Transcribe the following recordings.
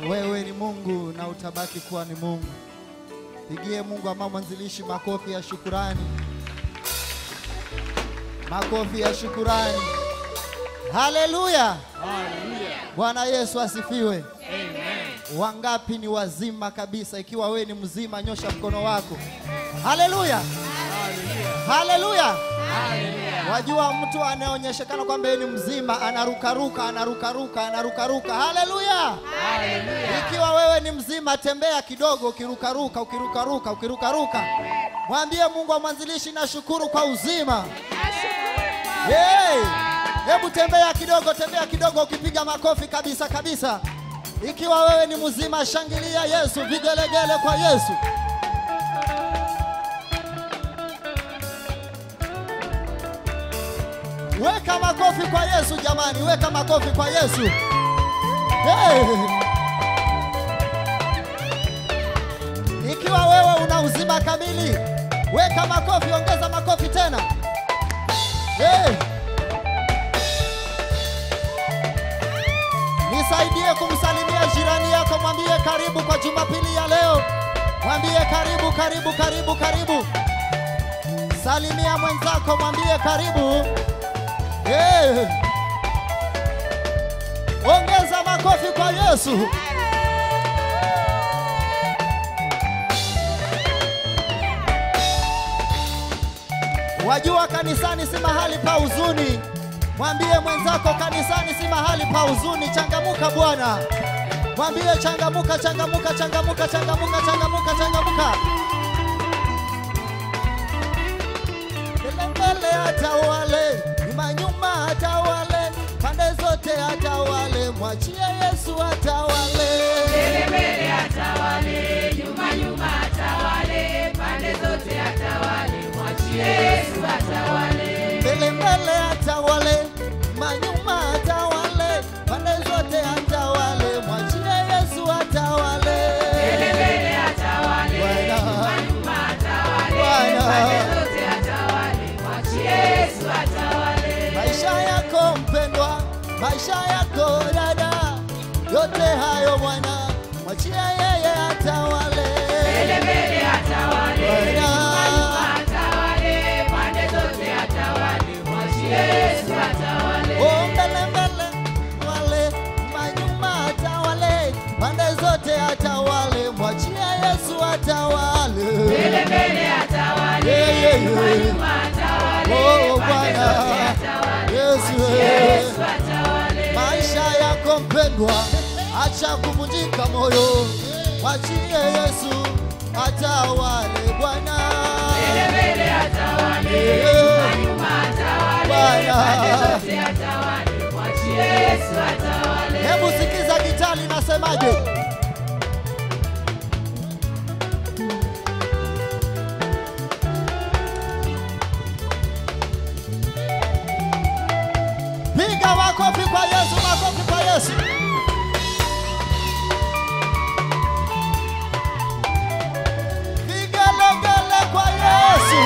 wewe ni Mungu na utabaki kuwa ni Mungu. Pigie Mungu ama mwanzilishi makofi ya shukurani, makofi ya shukurani. Haleluya! Bwana Yesu asifiwe. Wangapi ni wazima kabisa? Ikiwa wewe ni mzima, nyosha mkono wako. Haleluya, haleluya. Wajua mtu anayeonyeshekana kwamba yeye ni mzima anarukaruka, anarukaruka, anarukaruka. Haleluya! Ikiwa wewe ni mzima, tembea kidogo, ukirukaruka, ukirukaruka, ukirukaruka. Mwambie Mungu wa mwanzilishi, nashukuru kwa uzima. Hey! Hebu tembea kidogo, tembea kidogo, ukipiga makofi kabisa kabisa. Ikiwa wewe ni mzima, shangilia Yesu, vigelegele kwa Yesu. Weka makofi kwa Yesu jamani, weka makofi kwa Yesu. Hey! Ikiwa wewe una uzima kamili, weka makofi, ongeza makofi tena. Hey! Nisaidie kumsalimia jirani yako, mwambie karibu kwa Jumapili ya leo. Mwambie karibu, karibu, karibu, karibu. Salimia mwenzako, mwambie karibu. Hey. Ongeza makofi kwa Yesu. Wajua kanisani si mahali pa huzuni. Mwambie mwenzako kanisani si mahali pa huzuni. Changamuka Bwana. Mwambie changamuka, changamuka, changamuka, changamuka, changamuka, changamuka. Mbele mbele atawale, nyuma nyuma atawale, pande zote atawale, mwachie Yesu atawale. Mbele mbele atawale, nyuma nyuma atawale, pande zote atawale, mwachie Yesu atawale. Mbele mbele atawale, nyuma nyuma atawale, pande zote atawale, mwachie Yesu atawale. Mbele mbele atawale, Bwana. nyuma nyuma atawale, Bwana. pande zote atawale, mwachie Yesu atawale. Maisha yako mpendwa, maisha yako dada, yote hayo Bwana, mwachie yeye atawale. Mbele mbele atawale, Bwana. nyuma nyuma atawale, pande zote atawale, mwachie Yesu atawale. Oh, mbele mbele wale manyuma atawale, pande zote atawale, mwachie Yesu atawale. Mbele mbele atawale, Yeah, yeah, yeah. nyuma nyuma atawale, Oh, pande Bwana. zote atawale, Yesu, mwachie eh. Yesu atawale. Maisha yako mpendwa, acha kuvunjika moyo, mwachie Yesu atawale Bwana. Mbele mbele atawale, Yeah. nyuma nyuma atawale, Bwana. pande zote atawale, mwachie Yesu atawale. Hebu sikiza gitari nasemaje? Piga makofi kwa Yesu, makofi kwa Yesu. Vigelegele kwa Yesu.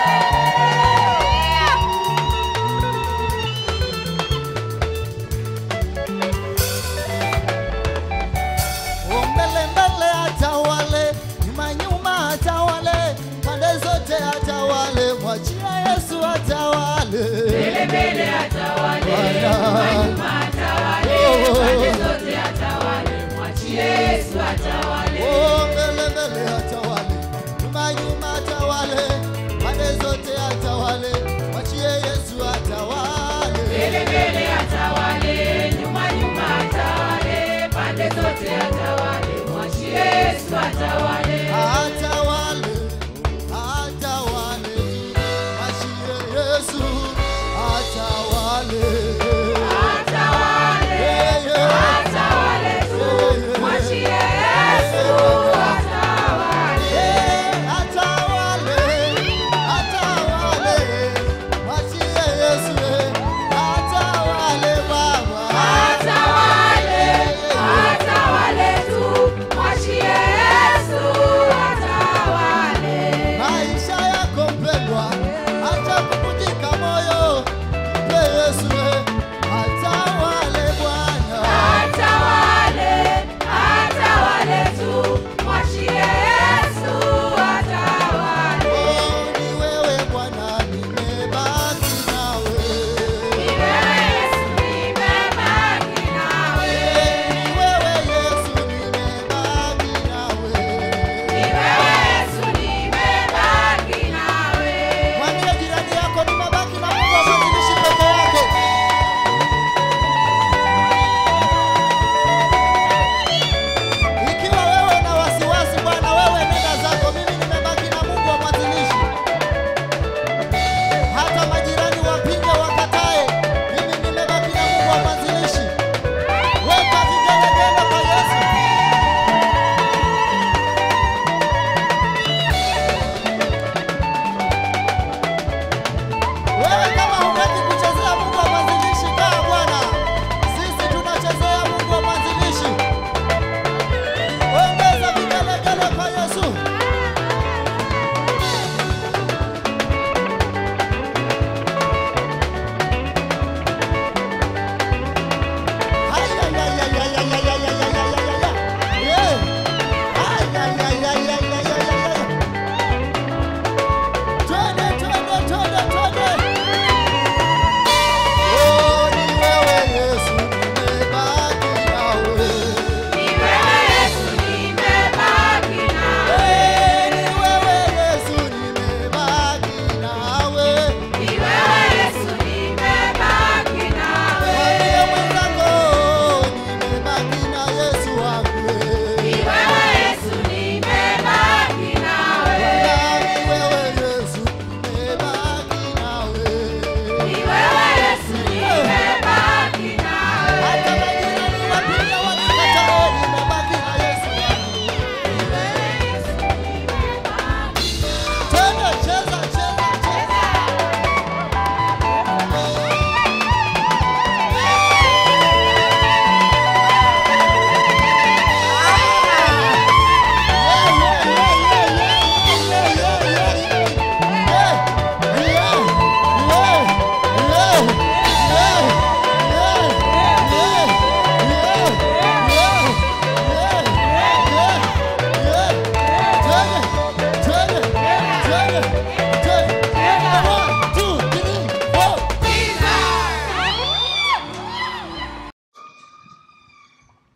Oh, mbele mbele atawale, nyuma nyuma atawale, pande zote atawale, mwachia Yesu atawale. Mbele mbele atawale, Bwana. nyuma nyuma atawale, Oh. pande zote atawale, mwachie Yesu atawale. Oh, mbele mbele atawale, nyuma nyuma atawale, pande zote atawale, mwachie Yesu atawale. Mbele mbele atawale, nyuma nyuma atawale, pande zote atawale, mwachie Yesu atawale. Atawale, atawale, mwachie Yesu atawale. Atawale, Yeah, yeah. atawale tu, mwachie Yesu atawale. Eh, atawale, atawale, mwachie Yesu, eh, atawale Baba. Atawale, atawale tu, mwachie Yesu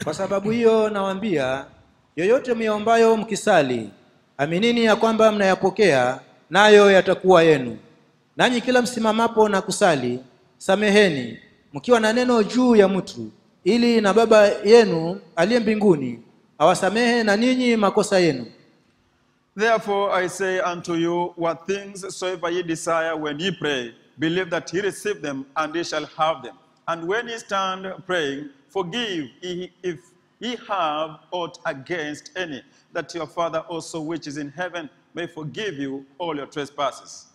Kwa sababu hiyo nawaambia, yoyote myaombayo mkisali, aminini ya kwamba mnayapokea, nayo yatakuwa yenu. Nanyi kila msimamapo na kusali, sameheni mkiwa na neno juu ya mtu, ili na Baba yenu aliye mbinguni awasamehe na ninyi makosa yenu. Therefore I say unto you, what things soever ye desire when ye pray, believe that ye receive them, and ye shall have them. And when ye stand praying, forgive ye if ye have aught against any, that your Father also which is in heaven may forgive you all your trespasses.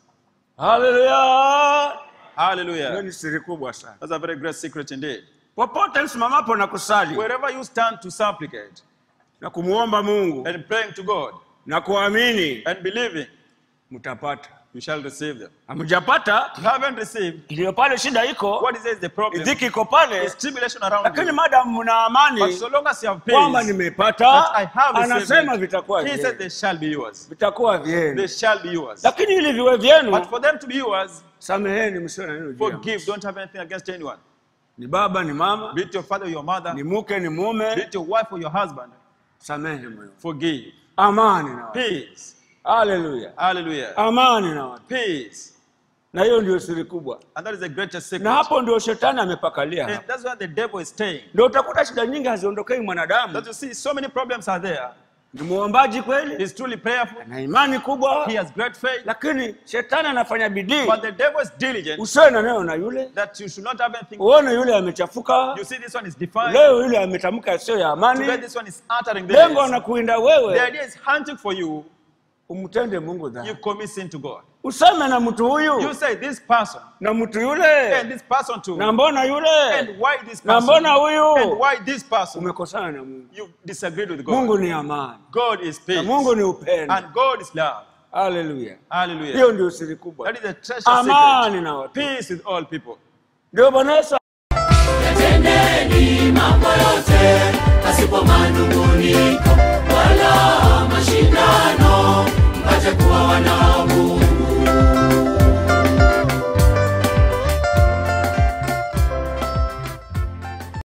haleluya hiyo Hallelujah. ni siri kubwa sana That's a very great secret indeed. popote msimamapo na kusali Wherever you stand to supplicate na kumwomba mungu and praying to God na kuamini and believing, mtapata you shall receive them. hamjapata You haven't received, ndiyo pale shida iko what is is the problem? dhiki iko pale It's tribulation around lakini you. madamu mna But amani so long as you have kwamba peace, nimepata that I have received anasema it, vitakuwa he said vyenu they shall be yours. vitakuwa They vyenu shall be yours. lakini ili viwe vyenu But for them to be yours, sameheni msio na neno juu ya forgive. Don't have anything against anyone. ni baba ni mama Be it your father or your mother, ni mke ni be mume it your wife or your husband, samehe moyo forgive. amani na watu Peace. haleluya Hallelujah. amani na watu Peace. na hiyo ndio siri kubwa And that is the greatest secret. na hapo ndio shetani amepakalia And hapo that's where the devil is staying. ndio utakuta shida nyingi haziondokei mwanadamu That you see, so many problems are there. ni muombaji kweli He's truly prayerful. na imani kubwa He has great faith. lakini shetani anafanya bidii But the devil is diligent usiwe na neno na yule that you should not have anything. uone yule amechafuka You see, this one is defiant. leo yule ametamka yasiyo ya Today, amani this one is uttering lengo this. anakuinda The wewe idea is hunting for you. umtende mungu You dhambi commit sin to God. useme na mtu You huyu say this person na mtu and yule this person too. na mbona And yule why this na person? mbona huyu And why this person? umekosana na mungu You disagreed with mungu God. ni amani God is na peace. mungu ni upendo And God is love. haleluya Hallelujah. hiyo ndio siri kubwa That is the treasure amani secret. na watu Peace with all people. ndio bwana yesu Yatendeni